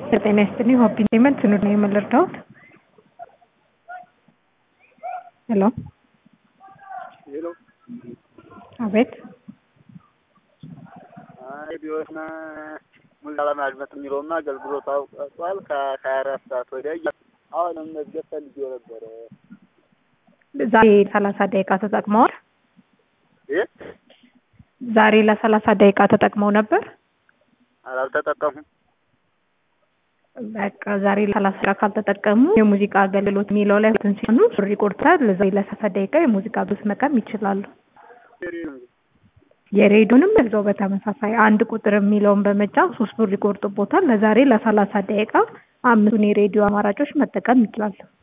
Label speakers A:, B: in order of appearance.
A: ጤና ይስጥልኝ ሆቢ ፔመንት ኑር ነው የምልርዳውት ሄሎ
B: ሄሎ
A: አቤት
B: ሬዲዮና ሙዚቃ ለማድመጥ የሚለውና አገልግሎት አውቋል። ከሀያ አራት ሰዓት ወዲያ አሁንም መዝገብ ፈልጌው ነበረ።
A: ዛሬ ሰላሳ ደቂቃ ተጠቅመዋል።
B: ይህ
A: ዛሬ ለሰላሳ ደቂቃ ተጠቅመው ነበር።
B: አላልተጠቀሙም።
A: በቃ ዛሬ ለሰላሳ ደቂቃ ካልተጠቀሙ የሙዚቃ አገልግሎት የሚለው ላይ እንትን ሲሆኑ ብር ይቆርጣል። ዛሬ ለሰላሳ ደቂቃ የሙዚቃ አገልግሎት መቀም ይችላሉ። የሬዲዮንም እዛው በተመሳሳይ አንድ ቁጥር የሚለውን በመጫን ሶስት ብር ይቆርጡቦታል። ለዛሬ ለሰላሳ ደቂቃ አምስቱን የሬዲዮ አማራጮች መጠቀም ይችላሉ።